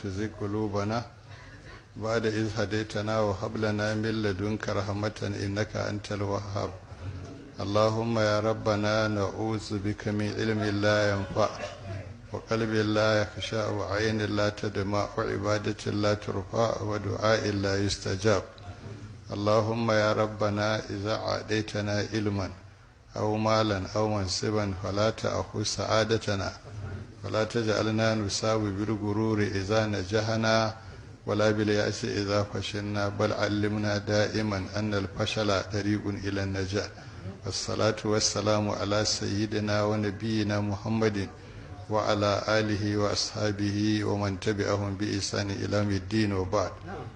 تزغ قلوبنا بعد إذ هديتنا وهب لنا من لدنك رحمة إنك أنت الوهاب اللهم يا ربنا نعوذ بك من علم لا ينفع وقلب لا يخشع وعين لا تدمع وعبادة لا ترفع ودعاء لا يستجاب اللهم يا ربنا إذا عاديتنا علما أو مالا أو منصبا فلا تأخذ سعادتنا ولا تجعلنا نساوي بالغرور إذا نجحنا ولا باليأس إذا فشلنا بل علمنا دائما أن الفشل طريق إلى النجاح والصلاة والسلام على سيدنا ونبينا محمد وعلى آله وأصحابه ومن تبعهم بإحسان إلى يوم الدين وبعد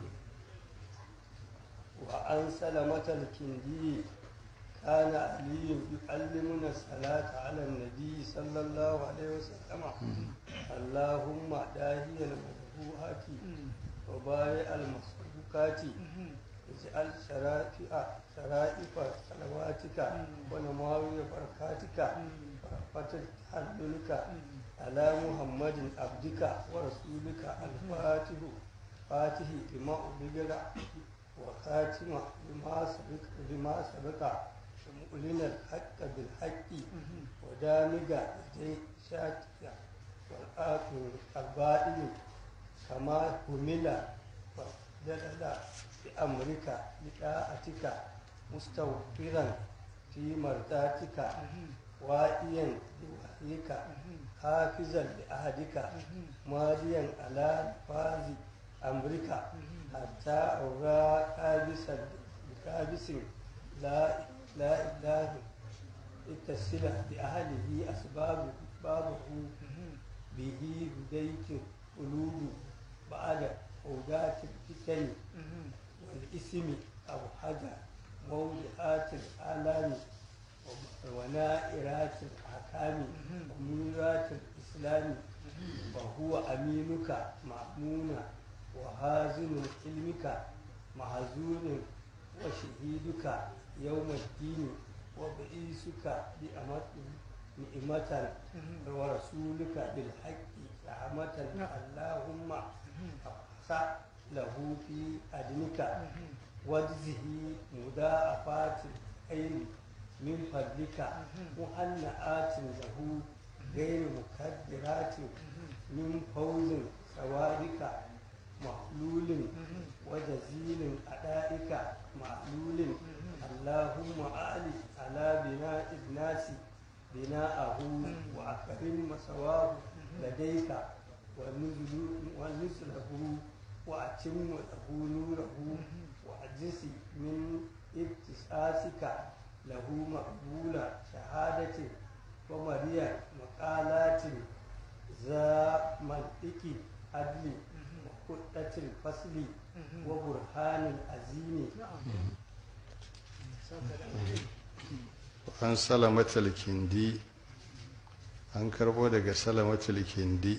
وعن سلمة الكندي كان علي يعلمنا الصلاة على النبي صلى الله عليه وسلم اللهم داهي المذبوحات وبارئ المسبوكات اجعل شرائف شرائف صلواتك ونماوي بركاتك ورحمة تحللك على محمد عبدك ورسولك الفاتح فاتح لما أبلغ وخاتم لما سبق لما سبق مؤلن الحق بالحق ودامج يدي شاكك والآخر البائل كما همل ودلل بأمرك لطاعتك مستغفرا في مرضاتك وائيا لوحيك حافظا لأهدك ماضيا على فاز أمرك حتى أورى كابسا بكابس لا لا إله اتصل بأهله أسباب بابه به هديت قلوب بعد هداة الفتن والإثم أو حاجة موضعات الآلام ونائرات الأحكام ومنيرات الإسلام وهو أمينك مأمون وهازن علمك محزون وشهيدك يوم الدين وبئيسك نعمة ورسولك بالحق رحمة اللهم أقصى له في أدنك واجزه مضاعفات الخير من فضلك مهنئات له غير مكدرات من فوز سوادك محلول وجزيل أدائك معلول اللهم أعلي على بناء الناس بناءه وأكرم مسواه لديك ونزله وأتم له نوره وأجس من ابتساسك له مقبول شهادة ومريا مقالات ذا منطق عدل وخطة الفصل وبرهان العظيم an salamatul kindi an karbo daga salamatul kindi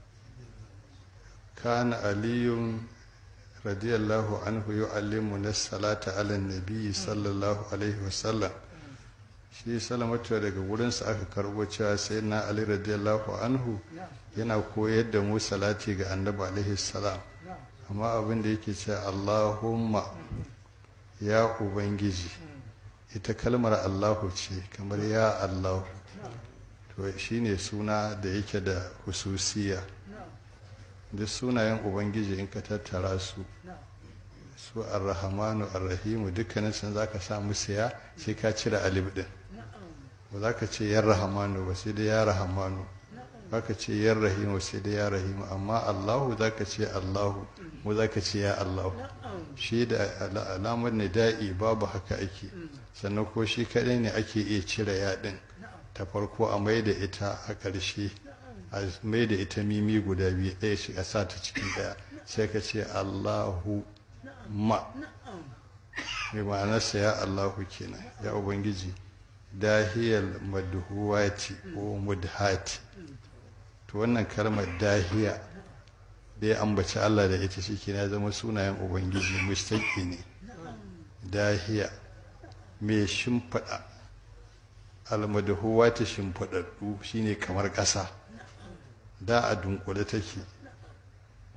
kana aliyun radiyallahu anhu yu'allimu na salata ala nabi sallallahu alaihi wasallam shi salamatu daga wurinsa aka karbo cewa sai na ali radiyallahu anhu yana koyar da mu salati ga annabi alaihi salam amma abin da yake cewa allahumma ya ubangiji ita kalmar allahu ce kamar ya allahu to shine suna da yake da hususiya duk sunayen ubangiji in ka tattara su su arrahamanu arrahimu dukkanin sun za ka sa musu ya sai ka cire alif din ba za ka ce yan rahamanu ba sai dai ya rahamanu ba ka ce yan rahimu sai dai ya rahimu amma allahu za ka ce allahu mu za ka ce ya allahu shi da alamar nida'i babu haka ake sannan ko shi kaɗai ne ake iya cire ya ɗin ta farko a mai da ita a ƙarshe a mai da ita mimi guda biyu ɗaya shi a sa ta cikin ɗaya sai ka ce allahu ma mai ma'anarsa ya allahu kenan ya ubangiji dahiyar madhuwati ko mudhati to wannan kalmar dahiya da ya ambaci allah da ita shi ya zama sunayen ubangiji mustaki ne dahiya mai shimfiɗa almadhuwati shimfiɗaɗɗu shine kamar ƙasa da a dunkule take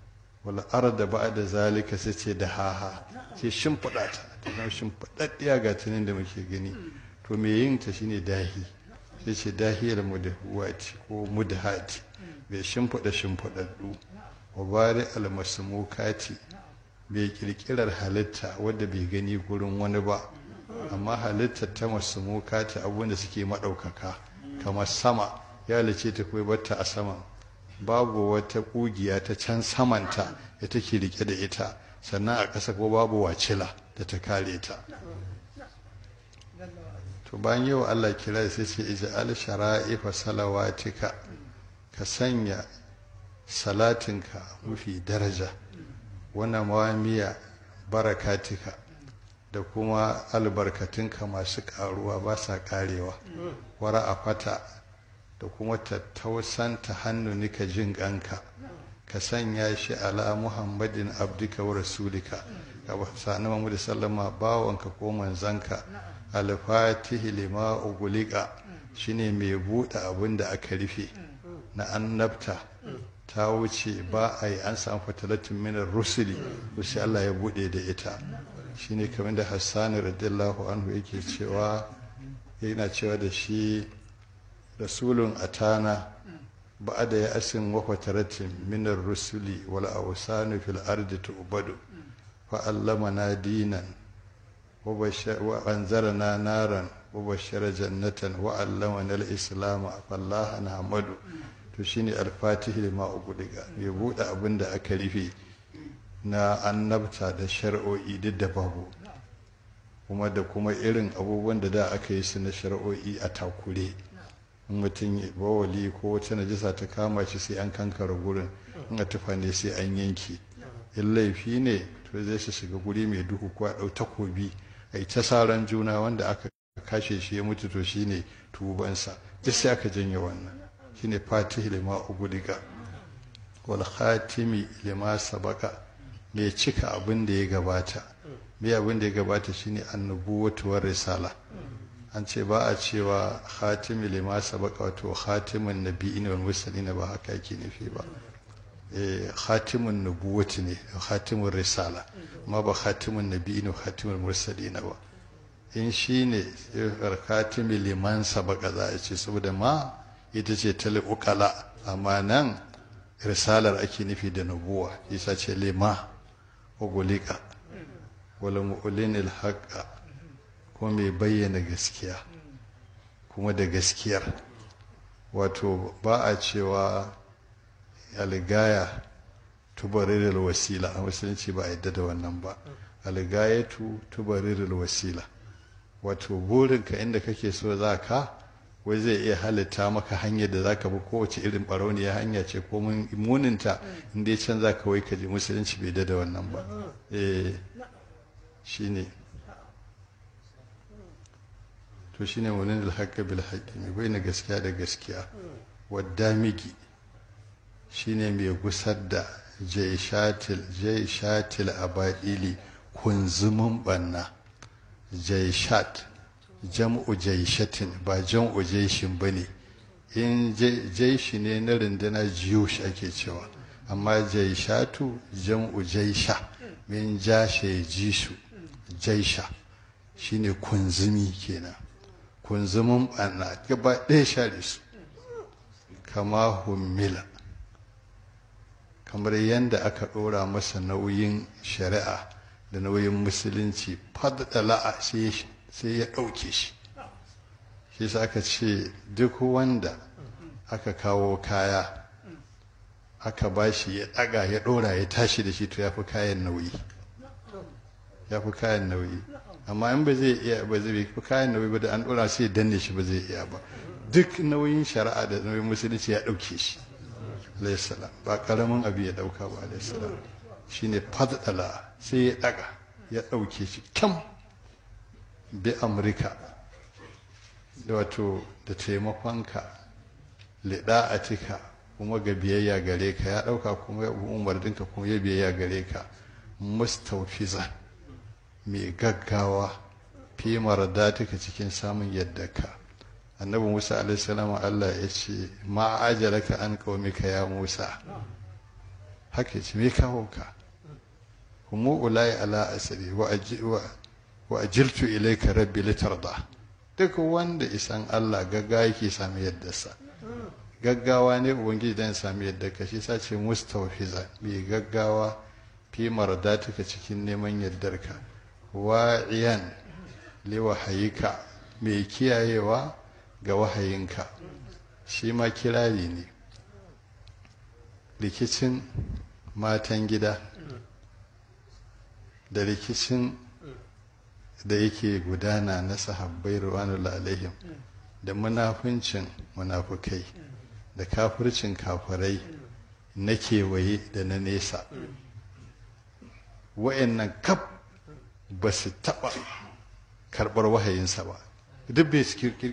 wal arda ba'da zalika sai ce da haha sai shimfiɗa ta ta zama shimfiɗaɗɗiya ga tunin da muke gani to me yin ta shine dahi sai ce dahiyar mudahuwati ko mudahati bai shimfiɗa shimfiɗaɗɗu wa bari almasmukati bai kirkirar halitta wadda bai gani gurin wani ba amma halittar ta masmukati abinda suke maɗaukaka kamar sama ya halice ta kai batta a saman babu wata ƙugiya ta can samanta da take rike da ita sannan a ƙasa ko babu wacila da ta kare ta to bayan yau Allah kira sai ce ij'al shara'ifa salawatika ka sanya salatinka mafi daraja wannan mawamiya barakatika da kuma albarkatunka masu karuwa ba sa karewa wara a fata da kuma tattausanta hannunika jin ƙanka ka sanya shi ala muhammadin abdika wa rasulika ka sani mamu da sallama bawanka ko manzanka alfatihi lima ugulika shine mai buɗe abin da aka rufe na annabta ta wuce ba a yi an samu fatalatin minar rusuli sai Allah ya buɗe da ita shine kamar da hassani radiyallahu anhu yake cewa yana cewa da shi rasulun atana ba da ya asin wa fatalatin minar rusuli wal awsanu fil ardi tu'badu fa allamana dinan وأنذرنا نارا وبشر جنة وعلمنا الإسلام فالله نحمد to shine alfatihi lima ugudiga ya buɗe abin da aka rufe na annabta da shar'o'i duk da babu kuma da kuma irin abubuwan da da aka yi su na shar'o'i a takure in mutum bawali ko wata najisa ta kama shi sai an kankara gurin in a tufa ne sai an yanke in laifi ne to zai su shiga guri mai duhu ko a ɗau takobi a ta saran juna wanda aka kashe shi ya mutu to shine tubansa duk sai aka janye wannan shine fatih lima ugudiga wal khatimi lima sabaka mai cika abin da ya gabata mai abin da ya gabata shine annubuwatu war risala an ce ba a cewa khatimi lima sabaka wato khatimin nabiyyin wal mursalin ba haka yake nufi ba eh khatimun nubuwati ne khatimun risala amma ba khatimun nabiyyin wa khatimul mursalin ba in shine khatimi liman sabaka za a ce saboda ma ita ce ta ukala amma nan risalar ake nufi da nubuwa isa ce lima ugulika wala mu'linil haqqa kuma mai bayyana gaskiya kuma da gaskiyar wato ba a cewa algaya tubarirul wasila a musulunci ba a yadda da wannan ba algayatu tubarirul wasila wato burinka inda kake so za ka wai zai iya halitta maka hanyar da zaka bi kowace irin barauniya hanya ce ko muninta inda ya can za ka wai ka ji musulunci bai da wannan ba eh shine to shine munin alhaqqa bil haqqi mai bayyana gaskiya da gaskiya wadda migi shine mai gusar da jaishatil jaishatil abadili kunzumin banna jaishat jam'u jaishatin ba jam'u jaishin ba ne in jaishi ne na rundunar jiyush ake cewa amma jaishatu jam'u jaisha min jashe jishu jaisha shine kunzumi kenan kunzumin ɓanna gaba ɗaya share su kama hummila kamar yadda aka ɗora masa nauyin shari'a da nauyin musulunci fadala'a sai ya ɗauke shi shi sa aka ce duk wanda aka kawo kaya aka ba shi ya ɗaga ya ɗora ya tashi da shi to ya fi kayan nauyi ya fi kayan nauyi amma in ba zai iya ba zai fi kayan nauyi ba da an ɗora sai ya danne shi ba zai iya ba duk nauyin shari'a da nauyin musulunci ya ɗauke shi alaihissalam ba ƙaramin abu ya ɗauka ba alaihissalam shine fadala sai ya ɗaga ya ɗauke shi kyam bi amurka da wato da taimakonka liɗa'atika kuma ga biyayya gare ka ya ɗauka kuma ya umarninka kuma ya biyayya gare ka mustaufiza mai gaggawa fi maradatika cikin samun yadda ka annabi musa alaihissalam allah ya ce ma ajalaka an qaumika ya musa haka ce me kawo ka humu ulai ala asiri wa wa ajiltu ilayka rabbi litarda duk wanda isan Allah gaggawa yake sami yadda sa gaggawa ne ubangiji dan sami yadda ka shi sace mustawfiza mai gaggawa fi maradatuka cikin neman yardarka wa'iyan li wahayika mai kiyayewa ga wahayinka shi ma kirari ne rikicin matan gida da rikicin da yake gudana na sahabbai ruwanullah alaihim da munafuncin munafukai da kafircin kafirai na kewaye da na nesa wa'annan kaf ba su taɓa karɓar wahayinsa ba duk bai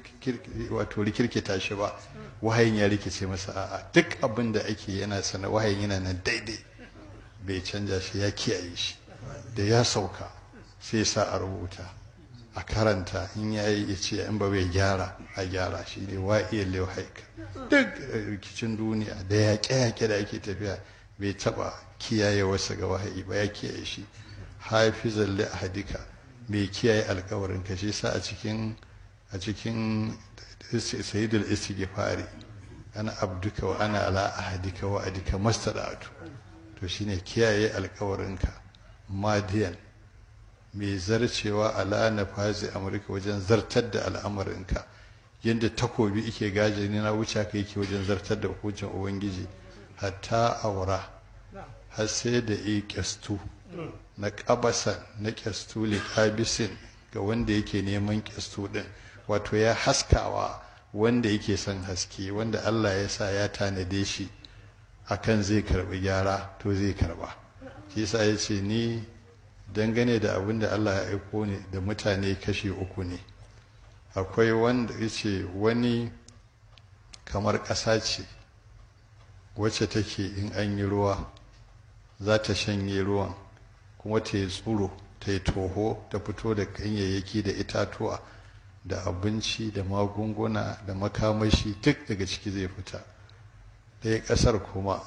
wato rikirkita shi ba wahayin ya rikice masa a'a duk abin da ake yana sana wahayin yana nan daidai bai canja shi ya kiyaye shi da ya sauka sai sa a rubuta a karanta in ya yi ya ce in ba bai gyara a gyara shi ne wa iya haika duk rikicin duniya da yaƙe-yaƙe da ake tafiya bai taɓa kiyaye wasu ga wahayi ba ya kiyaye shi hafizan li ahadika mai kiyaye alkawarin ka shi sa a cikin a cikin sayyidul istighfari ana abduka wa ana ala ahadika wa adika mastada'atu to shine kiyaye alkawarinka madiyan mai zarcewa ala na fazi amurka wajen zartar da al'amarinka yadda takobi ike gaji ne na wuce ka yake wajen zartar da hukuncin ubangiji hatta aura har sai da yi kyastu na kabasa na kyastu liƙabisin ga wanda yake neman kyastu din wato ya haskawa wanda yake son haske wanda allah ya sa ya tanade shi akan zai karbi gyara to zai karba shi yasa ya ce ni dangane da abin da Allah ya aiko ne da mutane kashi uku ne akwai wanda ya ce wani kamar ƙasa ce wacce take in an yi ruwa za ta shanye ruwan kuma ta yi tsuro ta yi toho ta fito da ganyayyaki da itatuwa da abinci da magunguna da makamashi duk daga ciki zai fita ɗaya ƙasar kuma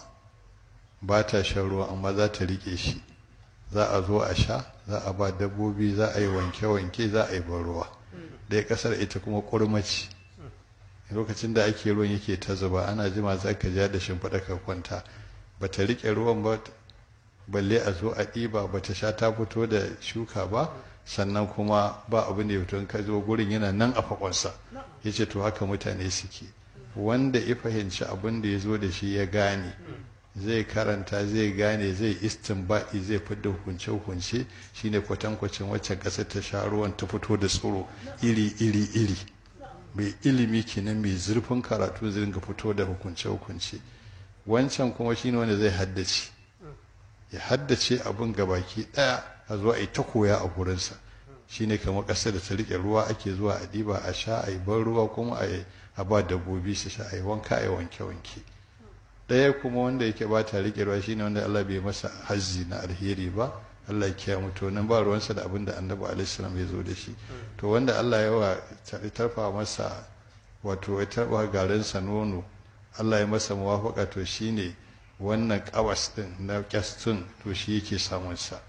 ba ta shan ruwa amma za ta riƙe shi za a zo a sha za a ba dabbobi za a yi wanke-wanke za a yi ban ruwa ɗaya ƙasar ita kuma ƙurmaci lokacin da ake ruwan yake ta zuba ana jima za ka ja da shimfiɗa ka kwanta ba ta riƙe ruwan ba balle a zo a ɗiba ba ta sha ta fito da shuka ba sannan kuma ba abin da ya fito in ka zo gurin yana nan a fakonsa ya ce to haka mutane suke wanda ya fahimci abin da ya zo da shi ya gane zai karanta zai gane zai istinba'i zai fidda hukunce hukunce shine kwatankwacin wacce ƙasar ta sha ruwan ta fito da tsoro iri iri iri mai ilimi kenan mai zurfin karatu zai ringa fito da hukunce hukunce wancan kuma shine wanda zai haddace ya haddace abin gabaki ɗaya a zuwa a yi ta koya a gurinsa shine kamar ƙasar da ta riƙe ruwa ake zuwa a ɗiba a sha a yi ban ruwa kuma a ba dabbobi su sha a yi wanka a yi wanke-wanke ɗaya kuma wanda yake ba ta riƙe ruwa shine wanda Allah bai masa hazzi na alheri ba Allah ya mutu nan ba ruwansa da abin da annabi alaihissalam ya zo da shi to wanda Allah ya wa tarfa masa wato ya tarfa garinsa nono Allah ya masa muwafaka to shine wannan kawas din na kyastun to shi yake samun sa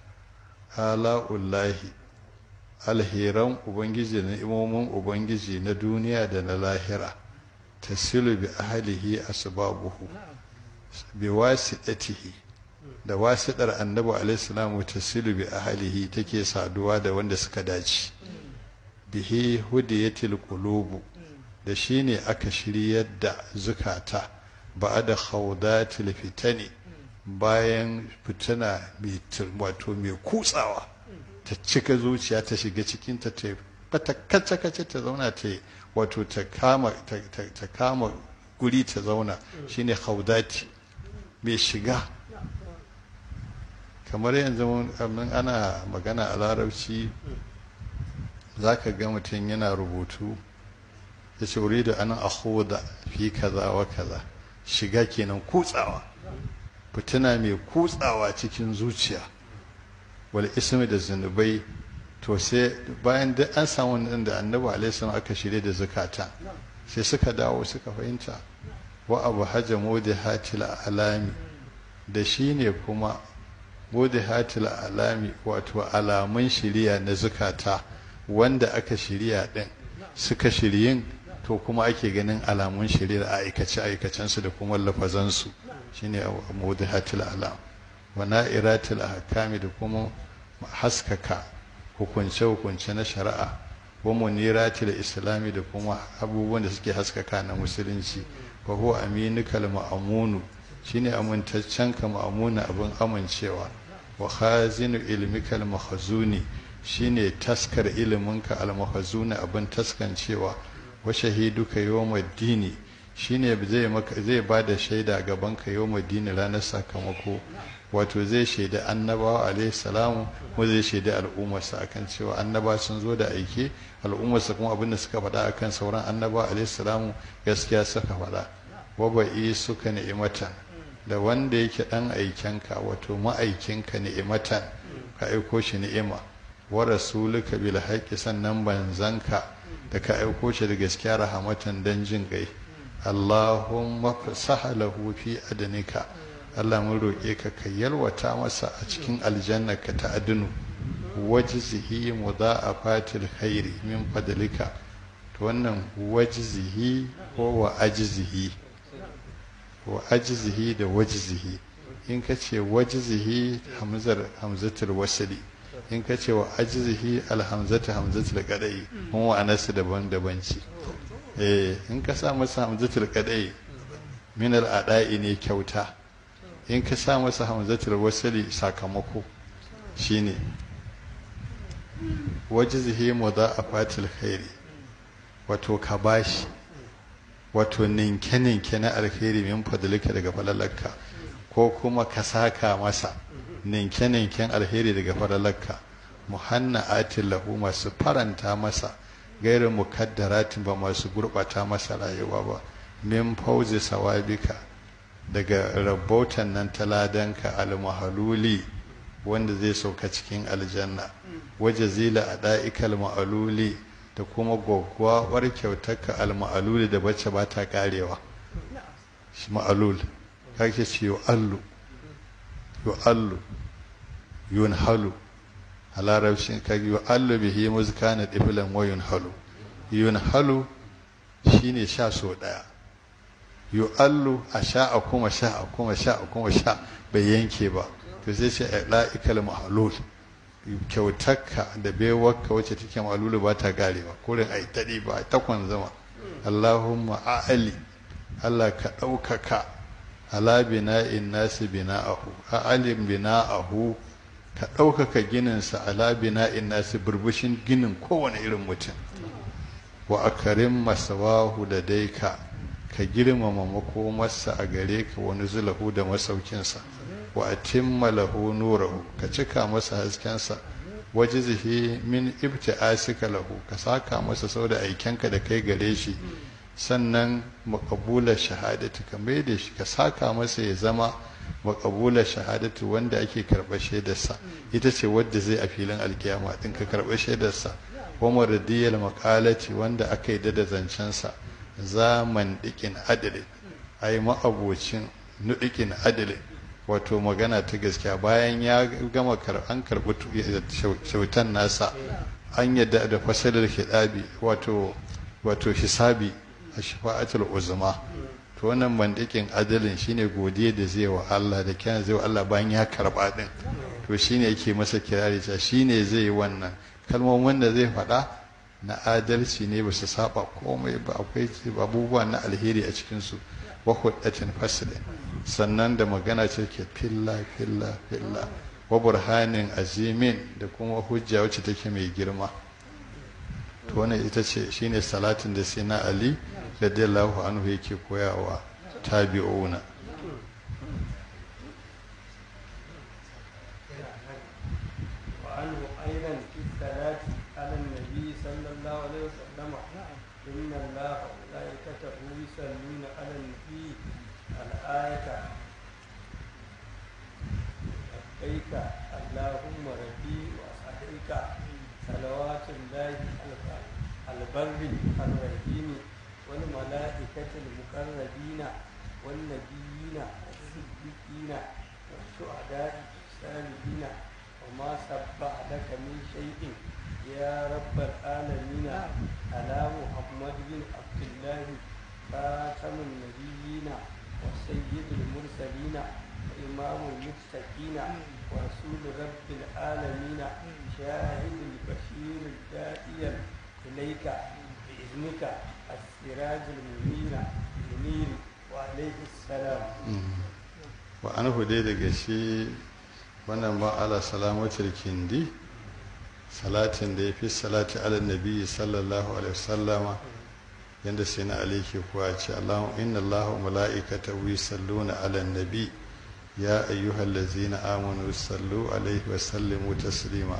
ala'ullahi alheran ubangiji na imomin ubangiji na duniya da na lahira tasilu bi ahlihi asbabuhu bi wasiɗatihi da wasiɗar annabi alaihissalam tasilu bi ahlihi take saduwa da wanda suka dace bihi hudiyatil qulubu da shine aka shiryar da zukata ba'da khawdatil fitani bayan fitina mai wato mai kutsawa ta cika zuciya ta shiga cikin ta ta bata kace kace ta zauna ta wato ta kama ta kama guri ta zauna shine khawdati mai shiga kamar yanzu mun ana magana a larabci za ka ga mutum yana rubutu ya ce wuri da ana ahuda fi kaza wa kaza shiga kenan kutsawa fitina mai kutsawa cikin zuciya wal ismi da zunubai to sai bayan da an samu nan da annabi alaihi aka shirye da zakata sai suka dawo suka fahimta wa abu hajjamu da hatil alami da shi ne kuma bude hatil alami wato alamun shiriya na zukata wanda aka shirya din suka shiryin to kuma ake ganin alamun shirya a aikace aikacensu da kuma lafazansu shine bude hatil alam wa na'iratil ahkami da kuma haskaka hukunce-hukunce na shari'a wa muniratil islami da kuma abubuwan da suke haskaka na musulunci wa huwa aminukal ma'amunu shine amintaccen ka ma'amuna abin amincewa wa khazinu ilmikal mahzuni shine taskar iliminka al mahzuni abin taskancewa wa shahiduka yawmaddini shine zai maka zai bada shaida gaban ka yawmaddini ranar sakamako wato zai shaida annabawa alaihi salamu mu zai shaida al'ummarsa akan cewa annaba sun zo da aike al'ummarsa kuma abin da suka faɗa akan sauran annabawa alaihi salamu gaskiya suka faɗa waba'i suka ni'imatan da wanda yake dan aikenka wato ma'aikinka ni'imatan ka aiko shi ni'ima wa rasuluka bil haqqi sannan banzanka da ka aiko shi da gaskiya rahamatan dan jin gai Allahumma fasahalahu fi adnika Allah mun roƙe ka ka yalwata masa a cikin aljannaka ta adunu wajzihi mudha'afatil khairi min fadlika to wannan wajzihi ko wa ajzihi wa ajzihi da wajzihi in ka ce wajzihi hamzar hamzatul wasli in ka ce wa ajzihi alhamzatu hamzatul qadai mun wa anasu daban daban ce eh in ka sa masa hamzatul qadai min al adai ne kyauta in ka sa masa hamzatul wasli sakamako shine wajzihi mudha'afatil khairi wato ka bashi wato ninke-ninke na alheri min fadlika daga falalarka ko kuma ka saka masa ninke-ninken alheri daga falalarka muhanna atin lahu masu faranta masa gairin mukaddaratin ba masu gurbata masa rayuwa ba min fauzi sawabika daga rabautan nan taladanka almahaluli wanda zai sauka cikin aljanna waje zila a da'ikal ma'aluli da kuma gwaggwawar kyautarka alma'aluli da bacce ba ta karewa shi ma'alul kake ce yu'allu yu'allu yunhalu a larabcin kage yu'allu bihi muzkana difilan wa yunhalu yunhalu shine sha so daya yu'allu a sha a kuma sha a kuma sha a kuma sha bai yanke ba to sai ce la'ikal mahalul kyautarka da baiwarka wacce take malulu ba ta garewa kurin ai daɗi ba takwan zama Allahumma a'ali Allah ka ɗaukaka ala bina'in nasi bina'ahu a'alim bina'ahu ka ɗaukaka gininsa ala bina'in nasi burbushin ginin kowane irin mutum wa akarim masawahu da daika ka girmama makomarsa a gare ka wani zulahu da masaukinsa wa atimma lahu nurahu ka cika masa haskensa wajizihi min ibti'asika lahu ka saka masa sau da aikenka da kai gare shi sannan maqabula shahadati ka mai da shi ka saka masa ya zama maqabula shahadati wanda ake karɓar shaidarsa ita ce wadda zai a filin alkiyama din ka karɓar shaidarsa wa maradiyal maqalati wanda aka yi da zancensa zaman dikin adalin ai ma'abocin nudikin adalin wato magana ta gaskiya bayan ya gama an karɓi shautan nasa an yadda da fasalar hidabi wato wato hisabi a shafa'atul uzma to wannan bandikin adalin shine godiya da zai wa Allah da kyan zai wa Allah bayan ya karɓa din to shine yake masa kirari ta shine zai yi wannan kalmomin da zai faɗa na adalci ne ba su saba komai ba akwai abubuwa na alheri a cikinsu wa hudatin fasilin sannan da magana ce ke filla filla filla wa burhanin azimin da kuma hujja wacce take mai girma to wannan ita ce shine salatin da sai na ali radiyallahu anhu yake koyawa tabi'una وعنه أيضا في الصلاة على النبي صلى الله عليه وسلم إن الله وملائكته يصلون على النبي الآية لبيك اللهم ربي وسعديك صلوات الله البر الرحيم والملائكة المقربين والنبيين الصديقين والشهداء الصالحين وما سبح لك من شيء يا رب العالمين على محمد بن عبد الله خاتم النبيين وسيد المرسلين وإمام المتقين ورسول رب العالمين شاهد البشير الداعي إليك بإذنك السراج المنير المنير وعليه السلام wa an hude daga shi wannan ba ala salamatul kindi salatin da ya fi salati ala nabi sallallahu alaihi wasallama yadda sai na alaiki kuwa ce Allahu inna Allahu mala'ikatahu yusalluna ala nabi ya ayyuhal ladzina amanu sallu alaihi wa sallimu taslima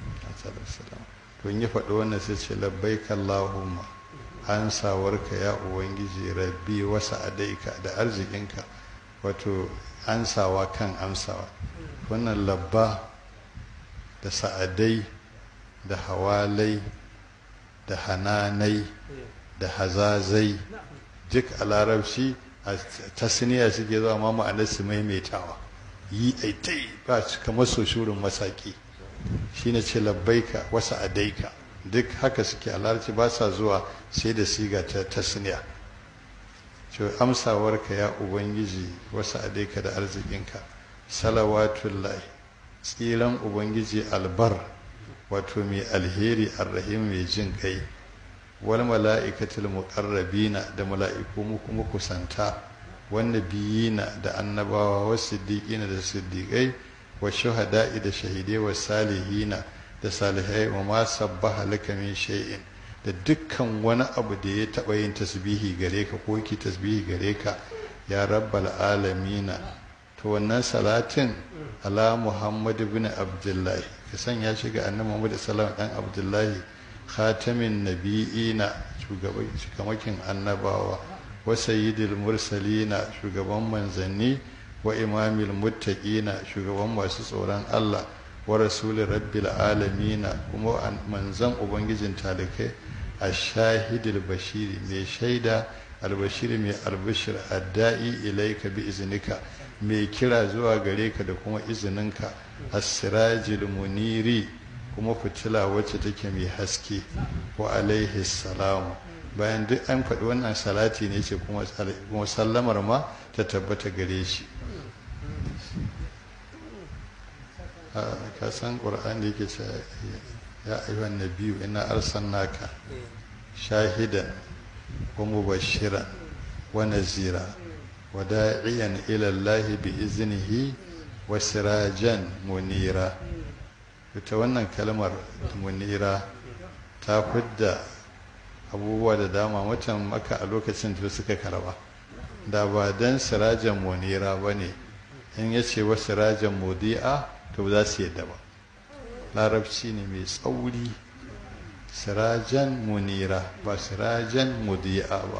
to in ya faɗi wannan sai ce labbaika Allahumma an sawarka ya ubangiji rabbi wasa adaika da arzikinka wato ansawa kan amsawa wannan labba da sa'adai da hawalai da hananai da hazazai duk a larabci a tasniya suke zuwa ma ma'anar su maimaitawa yi aitai ba su kamar so shurin masaki shine ce labbaika wasa adaika duk haka suke a larabci ba sa zuwa sai da siga ta tasniya ce amsawarka ya ubangiji wasu adaika da arzikinka salawatullahi tsiran ubangiji albar wato mai alheri arrahim mai jin kai wal mala'ikatul muqarrabina da mala'iku mu kusanta wanda biyina da annabawa wa siddiqina da siddiqai wa shuhada'i da shahidai wa salihina da salihai wa ma sabbaha laka min shay'in da dukkan wani abu da ya taɓa yin tasbihi gare ka ko ki tasbihi gare ka ya rabbal alamina to wannan salatin ala muhammad ibn abdullahi ka sanya shi ga annabi muhammad sallallahu dan abdullahi khatamin nabiyina shugaban shikamakin annabawa wa sayyidil mursalina shugaban manzanni wa imamil muttaqina shugaban masu tsoron Allah wa rasulin rabbil alamina kuma manzan ubangijin talikai a shahidul bashiri mai shaida albashiri mai albashir adda'i ilaika bi iznika mai kira zuwa gare ka da kuma izininka as-sirajil muniri kuma fitila wacce take mai haske wa alaihi salamu bayan duk an faɗi wannan salati ne ce kuma sallamar ma ta tabbata gare shi ka san ƙur'an da yake ce ya ayyuhan nabiyu ina arsalnaka shahidan wa mubashiran wa nazira wa da'iyan ila Allah bi iznihi wa sirajan munira ita wannan kalmar munira ta fidda abubuwa da dama mutan maka a lokacin da suka karba da ba dan sirajan munira bane in yace wa sirajan mudi'a to ba za su yadda ba larabci ne mai tsauri sirajan munira ba sirajan mudi'a ba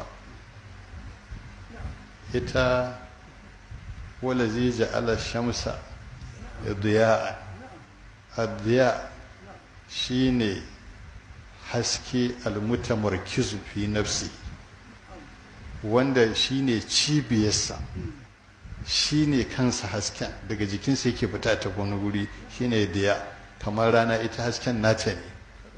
ita wala zai ja'ala shamsa diya'a adiya shine haske almutamarkizu fi nafsi wanda shine cibiyarsa shine kansa hasken daga jikinsa yake fita ta wani guri shine diya kamar rana ita hasken nata ne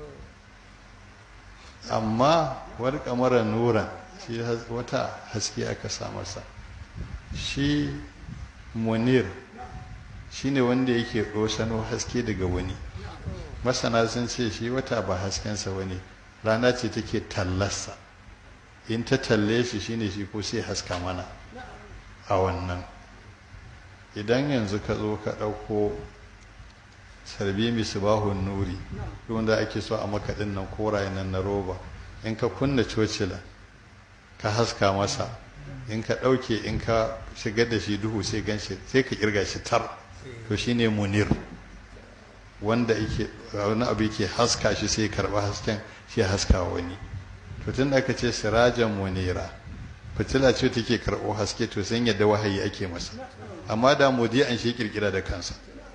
amma war kamarar nuran shi wata haske aka sa masa shi munir shine wanda yake ɗosano haske daga wani masana sun ce shi wata ba haskensa wani rana ce take tallarsa in ta talle shi shine shi ko sai haska mana a wannan idan yanzu ka zo ka ɗauko sarbi misbahun nuri wanda ake so a makaɗin nan koraye nan na roba in ka kunna cocila ka haska masa in ka ɗauke in ka shigar da shi duhu sai gan shi sai ka kirga shi tar to shine munir wanda yake wani abu yake haska shi sai karɓa hasken shi haska wani to tun da aka ce sirajan munira fitila ce take karɓo haske to sun yadda wahayi ake masa amma da mudi an shi kirkira da kansa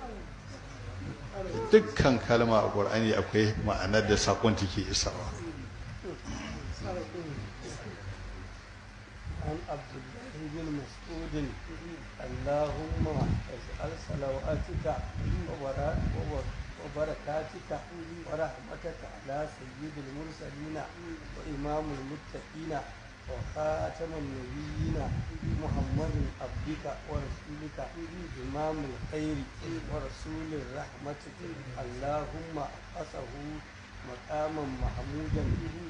dukkan kalma a ƙur'ani akwai ma'anar da saƙon take isawa عن عبد الله بن مسعود اللهم واجعل صلواتك وبرا- وب- وبركاتك ورحمتك على سيد المرسلين وإمام المتقين وخاتم النبيين محمد عبدك ورسولك إمام الخير ورسول الرحمة اللهم أسه مقاما محمودا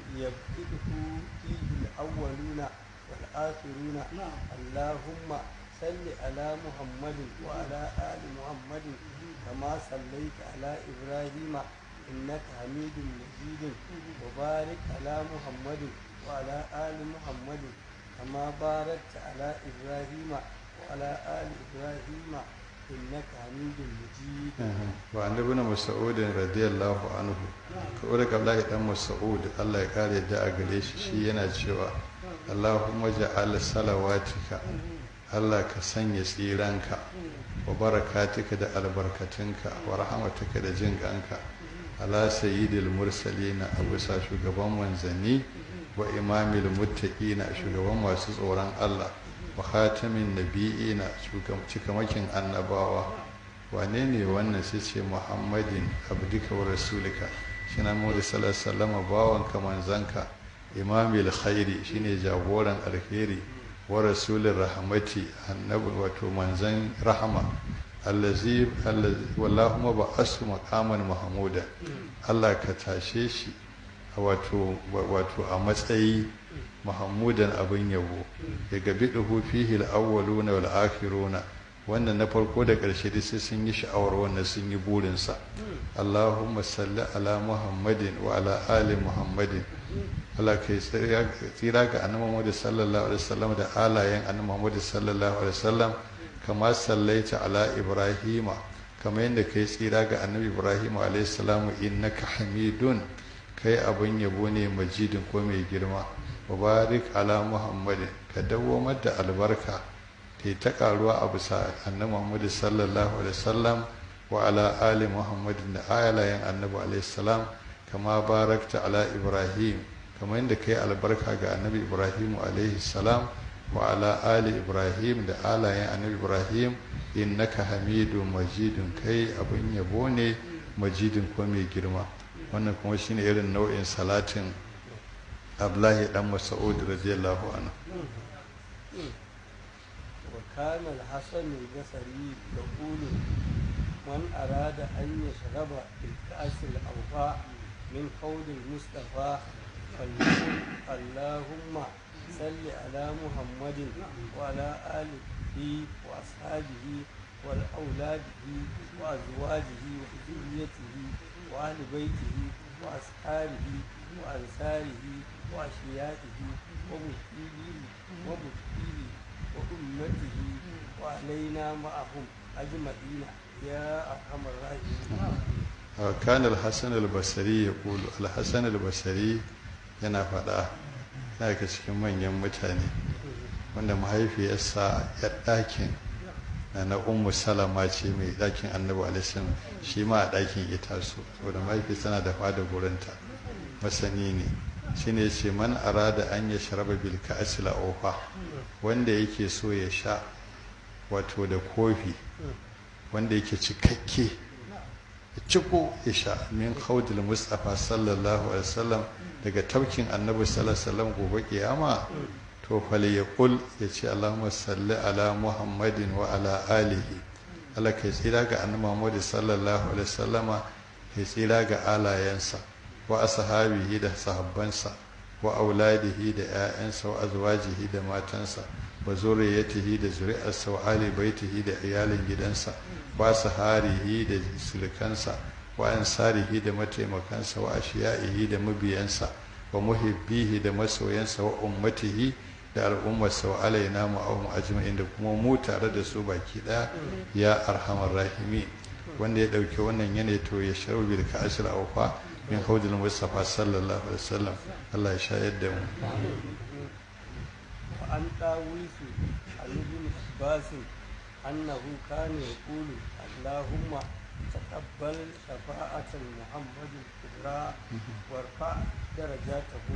يبتده فيه الأولون والآخرون اللهم صل على محمد وعلى آل محمد كما صليت على إبراهيم إنك حميد مجيد وبارك على محمد وعلى آل محمد كما باركت على إبراهيم وعلى آل إبراهيم إنك حميد مجيد wa annabi na mas'ud radiyallahu anhu ko daga Abdullahi dan Mas'ud Allah ya kare da a gare shi shi yana cewa Allahumma ja'al salawatika Allah ka sanya tsiranka wa barakatika da albarkatunka wa rahmatuka da jin kanka ala sayyidil mursalina a bisa shugaban manzanni wa imamil muttaqina shugaban masu tsoron Allah wa khatamin nabiyina shugaban cikamakin annabawa wane ne wannan sai ce muhammadin abdika wa rasulika shi na mu sallallahu alaihi wasallam bawanka manzanka imamil khairi shine jagoran alheri wa rasulin rahmati annabi wato manzan rahama allazi allazi wallahumma ba'asu maqaman mahmuda Allah ka tashe shi a wato wato a matsayi mahmudan abin yabo ya gabi duhu fihi al-awwaluna wal akhiruna wannan na farko da ƙarshe dai sai sun yi sha'awar wannan sun yi burinsa Allahumma salli ala Muhammadin wa ala ali Muhammadin Allah kai tsira ga annabi Muhammad sallallahu alaihi wasallam da alayen annabi Muhammad sallallahu alaihi wasallam kama sallaita ala Ibrahima kama yadda kai tsira ga annabi Ibrahim alaihi salamu innaka hamidun kai abin yabo ne majidin ko mai girma mubarak ala Muhammadin ka dawwamar da albarka ta ta karuwa a bisa annabi Muhammad sallallahu alaihi wasallam wa ala ali Muhammad da ayalayen annabi alaihi salam kama barakta ala Ibrahim kamar yadda kai albarka ga annabi Ibrahim alaihi salam wa ala ali Ibrahim da alayen annabi Ibrahim innaka hamidu majidun kai abin yabo ne majidin ko mai girma wannan kuma shine irin nau'in salatin Abdullahi dan Mas'ud radiyallahu anhu وكان الحسن البصري يقول من أراد أن يشرب بالكأس الأوفاء من قول المصطفى فليقل اللهم صل على محمد وعلى آله وأصحابه وأولاده وأزواجه وذريته وأهل بيته وأصحابه وأنصاره وأشيائه ومسلميه ومسلميه وأمته وعلينا معهم أجمعين يا أرحم الراحمين كان الحسن البصري يقول الحسن البصري yana faɗa yana daga cikin manyan mutane wanda mahaifiyarsa ya ɗakin na na ummu salama ce mai ɗakin annabi alaihi shi ma a ɗakin ita so saboda mahaifi tana da fada gurinta masani ne shine ce man arada an ya sharaba bil ka'sil ofa wanda yake so ya sha wato da kofi wanda yake cikakke ya ciko ya sha min khawdil mustafa sallallahu alaihi wasallam daga taukin annabi sallallahu alaihi wasallam gobe kiyama to fali ya kul ya ce allahumma salli ala muhammadin wa ala alihi Allah kai tsira ga annabi muhammad sallallahu alaihi wasallama kai tsira ga alayensa wa ashabihi da sahabbansa wa auladihi da 'ya'yansa wa azwajihi da matansa wa zuriyatihi da zuri'arsa wa ali baitihi da iyalin gidansa wa saharihi da sulkansa wa ansarihi da mataimakansa wa ashiya'ihi da mabiyansa wa muhibbihi da masoyansa wa ummatihi da al'ummarsa wa alaina ma'ahum ajma'in da kuma mu tare da su baki daya ya arhamar rahimi wanda ya dauki wannan yanayi to ya sharu bil ka'ashir awfa min haudul mustafa sallallahu alaihi wasallam Allah ya shayar da mu وعن طاووس عن ابن عباس أنه كان يقول اللهم تقبل شفاعة محمد الكبرى وارفع درجاته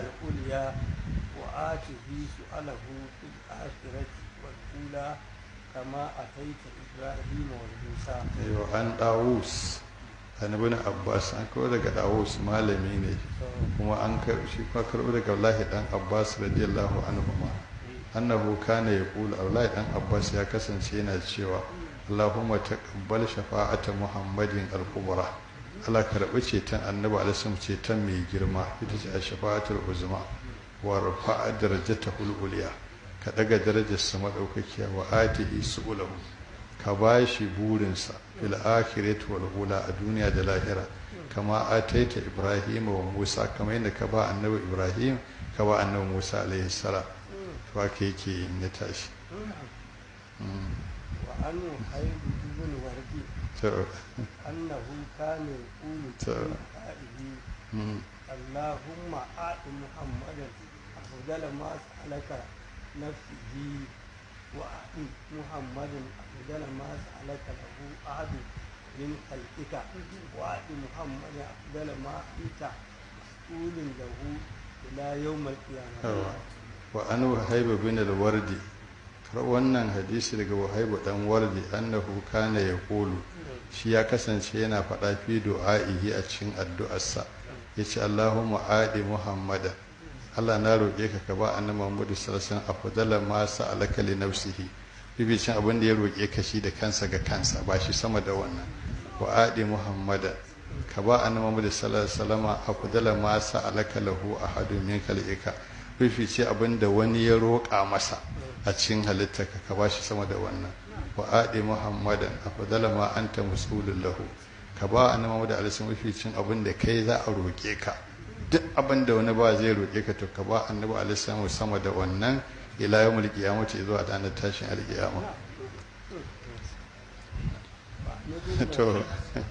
العليا وآته سؤاله في الآخرة والأولى كما أتيت إبراهيم وموسى yau an dawus an ibn abbas an kawo daga dawus malami ne kuma an karɓi shi kuma karɓi daga Abdullahi dan Abbas radiyallahu anhu ma annahu kana yaqulu Abdullahi dan Abbas ya kasance yana cewa Allahumma taqabbal shafa'ata Muhammadin al-kubra Allah karɓi ceton annabi alaihi ceton mai girma ita ce shafa'atul uzma wa rafa'a darajatahu al-ulya ka daga darajar sa madaukakiya wa atihi su'ulahu ka bashi burinsa fil akhirati wal ula a duniya da lahira kama ataita ibrahim wa musa kama yadda ka ba annabi ibrahim ka ba annabi musa alaihi salam to haka yake yin ya tashi وعنه حيد بن وردي to أنه كان يقول في تو. دعائه mm, اللهم آت محمدا أفضل ما سألك نفسه وآت محمدا أفضل ما سألك له أحد من خلقك وآت محمدا أفضل ما أنت مسؤول له إلى يوم القيامة yawa. wa an wahaibu bin al-wardi kar wannan hadisi daga wahaibu dan wardi annahu kana yaqulu shi ya kasance yana faɗa fi du'a'ihi a cikin addu'arsa yace Allahumma adi Muhammada Allah na roƙe ka ka ba annabi Muhammad sallallahu alaihi wasallam afdala ma sa'alaka li nafsihi bibicin abin da ya roƙe ka shi da kansa ga kansa ba shi sama da wannan wa adi Muhammada ka ba annabi Muhammad sallallahu alaihi wasallam afdala ma sa'alaka lahu ahadun min khalqika bifice abin da wani ya roƙa masa a cikin halittarka ka ba shi sama da wannan wa adi Muhammadan afdala ma anta mas'ulun lahu ka ba annabi Muhammad alaihi wasallam bificin abin da kai za a roƙe ka duk abin da wani ba zai roƙe ka to ka ba annabi alaihi sama da wannan ila yawmul qiyamati zuwa ranar tashin alqiyama to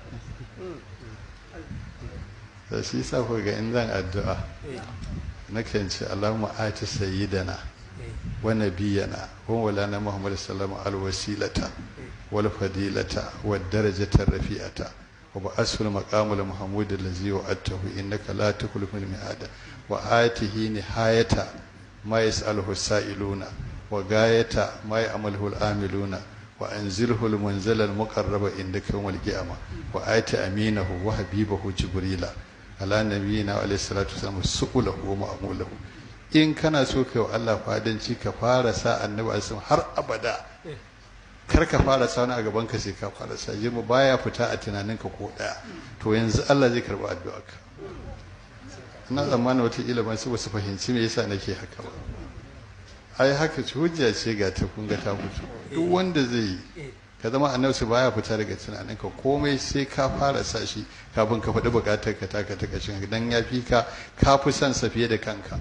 da shi sa ku ga in zan addu'a nakan ce Allahumma ati sayyidana wa nabiyyana wa maulana Muhammad sallallahu alaihi alwasilata wal fadilata wad darajata rafi'ata wa ba'asul maqamul mahmud allazi wa'atahu innaka la tukhlifu al mi'ada wa atihi nihayata ma yas'aluhu sa'iluna wa gayata ma ya'maluhu al amiluna wa anzilhu al munzala al muqarraba indaka yawm al qiyamah wa ati aminahu wa habibahu jibrila ala nabiyina alayhi salatu wasallam su'ulahu wa ma'mulahu in kana so kai wa Allah fadanci ka fara sa annabi alaihi har abada kar ka fara sa wani a gaban ka sai ka fara sa jirma baya fita a tunaninka ko daya to yanzu Allah zai karba addu'arka ina tsammanin wata ilimin su basu fahimci me yasa nake haka ba ai haka ce hujja ce ga ta kun ga ta fito duk wanda zai yi ka zama annabi su baya fita daga tunaninka komai sai ka fara sa shi kafin ka faɗi buƙatar ka taka ta kashin dan ya fi ka ka fi son sa fiye da kanka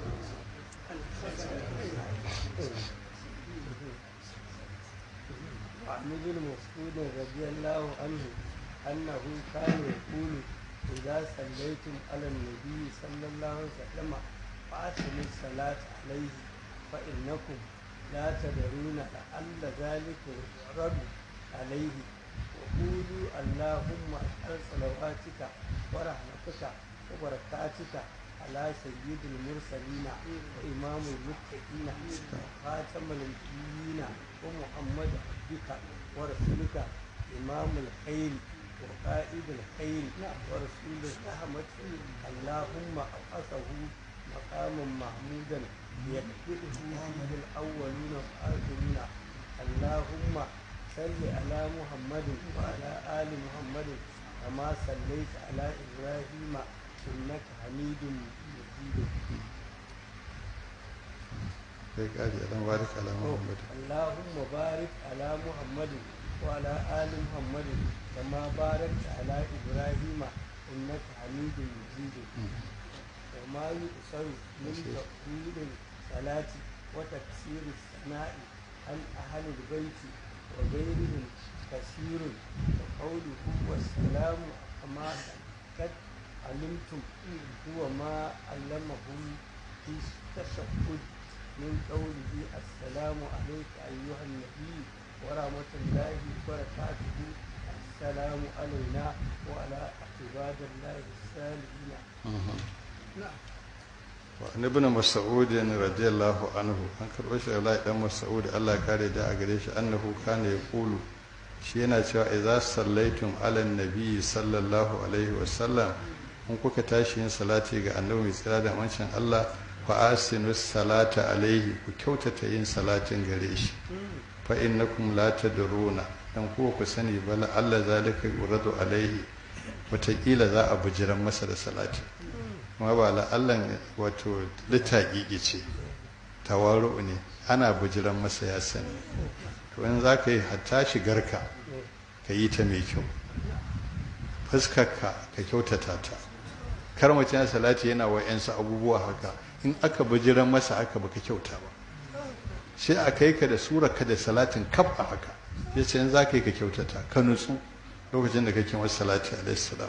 وعن ابن مسعود رضي الله عنه أنه كان يقول إذا صليتم على النبي صلى الله عليه وسلم فأتموا الصلاة عليه فإنكم لا تدرون لعل ذلك يعرض عليه وقولوا اللهم أسأل صلواتك ورحمتك وبركاتك على سيد المرسلين وإمام المتقين وخاتم النبيين ومحمد عبدك ورسولك إمام الخير وقائد الخير ورسول الرحمة اللهم أبعثه مقاما محمودا يكفره به الأولون والآخرين اللهم صل على محمد وعلى آل محمد كما صليت على إبراهيم إنك حميد مجيد sai kari alam barik ala muhammad اللهم بارك على محمد وعلى آل محمد كما باركت على إبراهيم إنك حميد مجيد وما يؤثر من تقبيل الصلاة وتكسير الثناء عن أهل البيت وغيرهم كثير وقوله والسلام كما قد علمتم هو ما علمهم في التشهد من قوله السلام عليك أيها النبي ورحمة الله وبركاته السلام علينا وعلى عباد الله الصالحين نعم wa ibn mas'ud radiyallahu anhu an karɓo shi Allah dan mas'ud Allah kare da a gare shi annahu kana yaqulu shi yana cewa idza sallaitum ala nabi sallallahu alaihi wa sallam in kuka tashi yin salati ga annabi mai tsira da mancin Allah fa asinu salata alaihi ku kyautata yin salatin gare shi fa innakum la tadruna dan ku ku sani bala Allah zalika yuradu alaihi wataƙila za a bujiran masa da salati kuma ba la Allah wato litaƙiƙi ce tawaru ne ana bujiran masa ya sani to in za ka yi hatta shigarka ka yi ta mai kyau fuskarka ka kyautata ta kar mutum ya salati yana wa yansu abubuwa haka in aka bujiran masa haka baka kyauta ba sai a kai ka da surarka da salatin kaf a haka ya ce in za ka yi ka kyautata ka nutsu lokacin da kake masa salati alaihi salam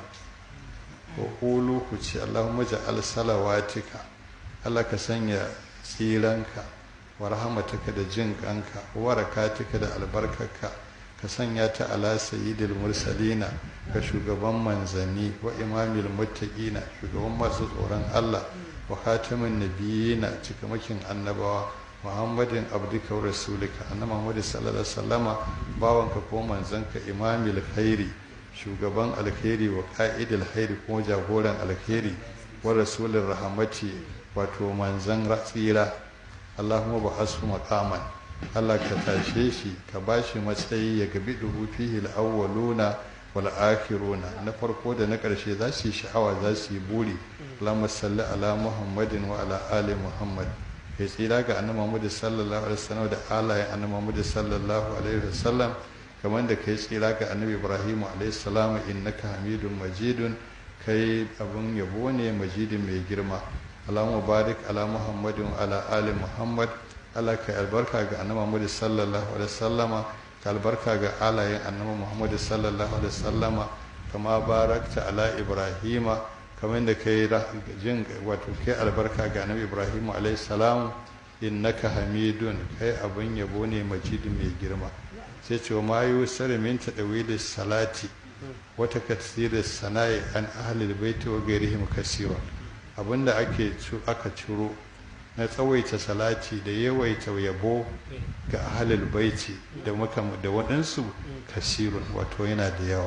wa qulu ku ce allahumma ja'al salawatika Allah ka sanya tsiranka wa rahmataka da jin kanka wa barakatika da albarkarka ka sanya ta ala sayyidil mursalina ga shugaban manzanni wa imamil muttaqina shugaban masu tsoron Allah wa khatamin nabiyina cikamakin annabawa muhammadin abdika wa rasulika annabi muhammad sallallahu alaihi wasallama bawanka ko manzanka imamil khairi shugaban alkhairi wa qa'idil khairi kuma jagoran alkhairi wa rasulin rahmati wato manzan tsira allahumma ba'asu maqaman Allah ka tashe shi ka bashi matsayi ya gabi dubu fihi al-awwaluna wal akhiruna na farko da na ƙarshe za su yi sha'awa za su yi buri Allahumma salli ala Muhammadin wa ala ali Muhammad kai tsira ga annabi Muhammad sallallahu alaihi wasallam da alayen annabi Muhammad sallallahu alaihi wasallam kamar da kai tsira ga annabi Ibrahim alaihi salam innaka Hamidun Majidun kai abun yabo ne majidin mai girma Allahumma barik ala Muhammadin wa ala ali Muhammad Allah ka albarka ga annabi Muhammad sallallahu alaihi wasallama ka albarka ga alayen annabi Muhammad sallallahu alaihi wasallama kama barakta ala Ibrahima kamar da kai jin wato kai albarka ga annabi Ibrahim alaihi salam innaka hamidun kai abin yabo ne majidi mai girma sai ce ma yusar min tadawili salati wata kasira sana'i an ahlil baiti wa gairihim kasira abinda ake aka ciro na tsawaita salati da yawaita yabo ga ahlul baiti da muka da waɗansu kasirun wato yana da yawa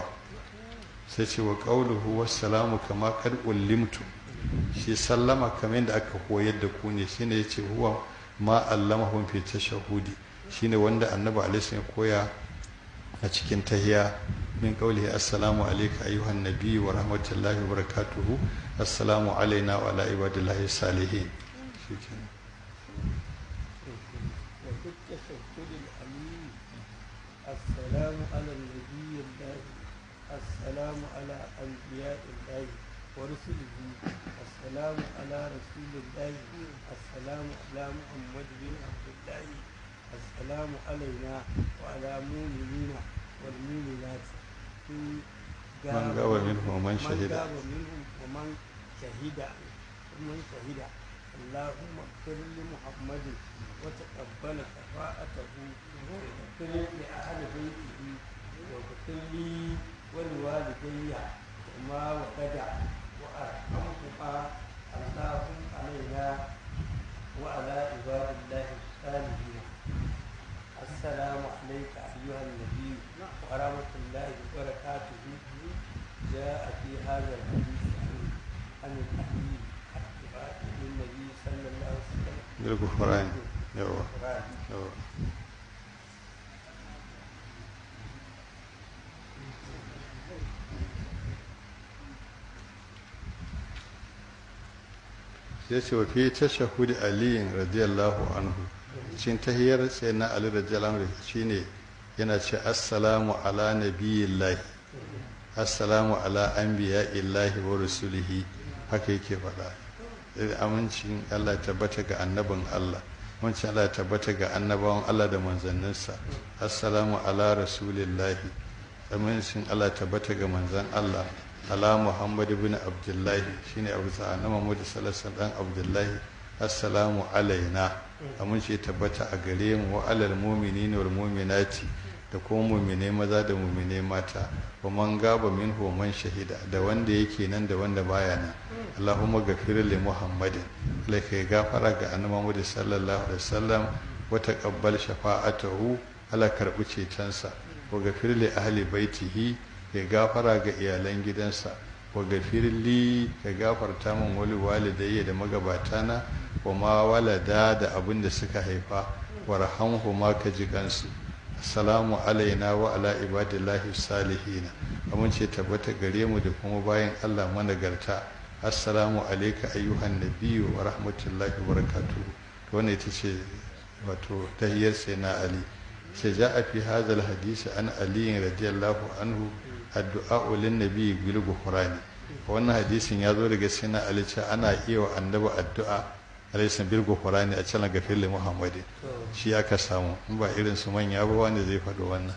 sai ce wa qauluhu wassalamu kama kad ullimtu shi sallama kamar da aka koyar da ku ne shine yace huwa ma allamahum fi tashahudi shine wanda annabi alaihi ya koya a cikin tahiya min qaulihi assalamu alayka ayyuhan nabiy wa rahmatullahi wa barakatuhu assalamu alaina wa ala ibadillahi salihin shikenan السلام على النبي الله السلام على أنبياء الله ورسله السلام على رسول الله السلام على محمد بن عبد الله السلام علينا وعلى المؤمنين والمؤمنات من غاب منهم ومن شهد من غاب منهم ومن شهد ومن شهد اللهم اغفر لمحمد وتقبل شفاعته واغفر لأهل بيته واغفر لي ولوالدي وما وقد وأرحمهما اللهم علينا وعلى عباد الله الصالحين السلام عليك أيها النبي ورحمة الله وبركاته جاء في هذا الحديث عن عن الحديث للنبي صلى الله عليه وسلم بالغفران يوا القرآن يوا ya ce wa fi tashahudi aliyin radiyallahu anhu cikin tahiyar sai na ali radiyallahu anhu shine yana ce assalamu ala nabiyillahi assalamu ala anbiya'illahi wa rusulihi haka yake faɗa amincin Allah ya tabbata ga annabin Allah wancan Allah ya tabbata ga annabawan Allah da manzanninsa assalamu ala rasulillahi amincin Allah ya tabbata ga manzan Allah ala Muhammad ibn Abdullahi shine Abu Sa'an Muhammad sallallahu alaihi wasallam Abdullahi assalamu alaina aminci ya tabbata a gare mu wa alal mu'minina wal mu'minati da kuma mumine maza da mumine mata wa man gaba min man shahida da wanda yake nan da wanda baya nan Allahumma ghafir li Muhammadin Allah kai gafara ga annabi Muhammad sallallahu alaihi wasallam wa taqabbal shafa'atahu Allah karbi cetonsa wa ghafir li ahli baitihi kai gafara ga iyalan gidansa wa ghafir li ka gafarta min wali walidayya da magabatana wa ma walada da abin da suka haifa warhamhu ma ka ji kansu assalamu alaina wa ala ibadillahi salihina amince tabbata gare mu da kuma bayan Allah managarta assalamu alayka ayyuhan nabiyyu wa rahmatullahi wa barakatuh to wannan ita ce wato tahiyyar sai na ali sai ja'a fi hadha alhadith an ali radiyallahu anhu addu'a lin nabiy bil ghufrani wannan hadisin ya zo daga sai na ali ce ana iya wa annabi addu'a alaisan bil ghufrani a cikin gafir li muhammadin shi aka samu in ba irin su manya ba wanda zai faɗo wannan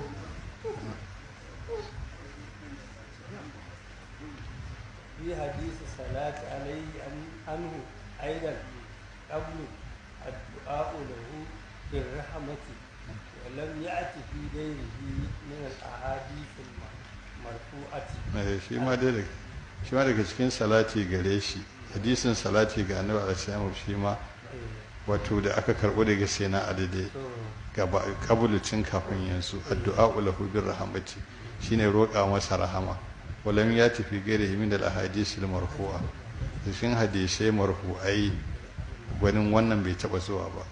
في حديث الصلاة عليه عنه أيضا قبل الدعاء له بالرحمة ولم يأت في غيره من الأحاديث المرفوعة. shi ma dai shi ma daga cikin salati gare shi hadisin salati ga annabi alaihi shi ma wato da aka karɓo daga sai na adade gaba kabulucin kafin yanzu addu'a lahu bir rahmati shine roƙa masa rahama walam ya tafi gaira min da ahadith al marfu'a cikin hadisai marfu'ai gwanin wannan bai taba zuwa ba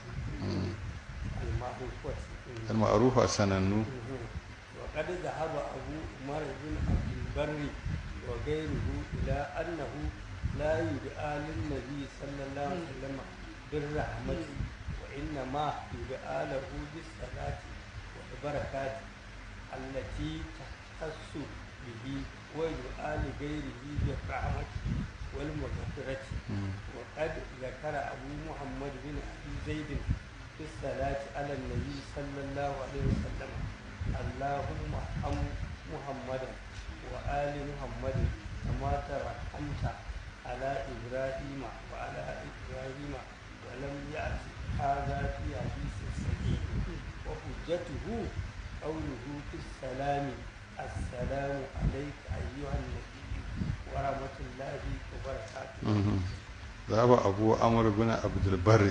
al ma'rufa sanannu وقد ذهب أبو عمر بن عبد البر وغيره إلى أنه لا يدعى للنبي صلى الله عليه وسلم بالرحمة وإنما يدعى له بالصلاة والبركات التي تختص به ويدعى لغيره بالرحمة والمغفرة وقد ذكر أبو محمد بن أبي زيد في الصلاة على النبي صلى الله عليه وسلم اللهم ارحم محمدا وآل محمد كما ترحمت على إبراهيم وعلى إبراهيم ولم يأت هذا في حديث صحيح وحجته قوله في السلام السلام عليك أيها النبي ورحمة الله وبركاته ذهب أبو عمرو بن عبد البر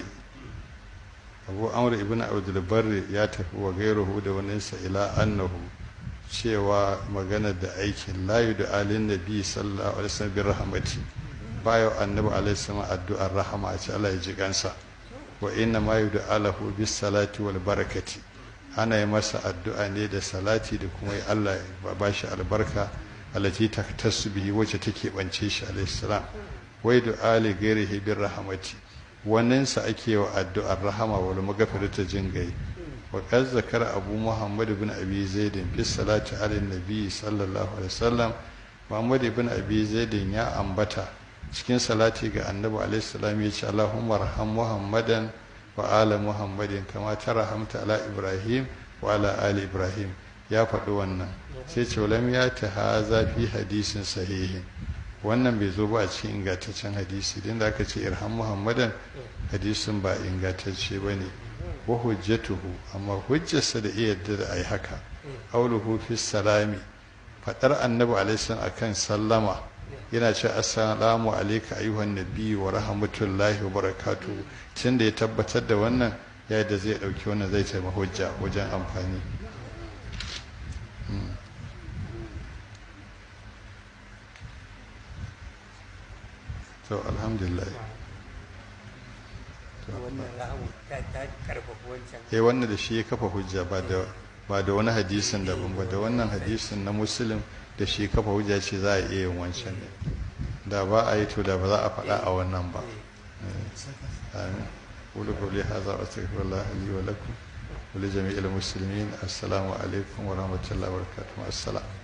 abu amr ibn abdul barri ya tafi wa gairuhu da waninsa ila annahu cewa magana da aikin layu da alin nabi sallallahu alaihi wasallam bi rahmati bayo annabi alaihi salam addu'ar rahama a ce Allah ya ji kansa wa inna ma yudu alahu bis salati wal barakati ana yi masa addu'a ne da salati da kuma Allah ya ba shi albarka allati taktasu bihi wacce take bance shi alaihi salam wai du'a li ghairihi bir rahmati wannan sa ake wa addu'ar rahama wal maghfirata jingai wa qad zakara abu muhammad ibn abi zaid fi salati ala nabi sallallahu alaihi wasallam muhammad ibn abi zaid ya ambata cikin salati ga annabi alaihi salam ya ce allahumma arham muhammadan wa ala muhammadin kama tarahamta ala ibrahim wa ala ali ibrahim ya faɗi wannan sai ce lam ya ta haza fi hadisin sahihin wannan bai zo ba a cikin ingantaccen hadisi din da aka ce irham muhammadan hadisin ba ingantacce ba ne wa hujjatuhu amma hujjarsa da iya yadda da ai haka auluhu fi salami fadar annabi alaihi akan sallama yana ce assalamu alayka ayyuhan nabi wa rahmatullahi wa barakatuhu tunda ya tabbatar da wannan ya da zai dauki wannan zai taimaka hujja wajen amfani to alhamdulillah wannan rahamu ta ta karfafa wancan eh wannan da shi ya kafa hujja ba da ba da wani hadisin daban ba da wannan hadisin na muslim da shi kafa hujja ce za a iya yin wancan ne da ba a yi to da ba za a faɗa a wannan ba amin قولوا قولي هذا واستغفر الله لي ولكم ولجميع المسلمين السلام عليكم ورحمه الله وبركاته السلام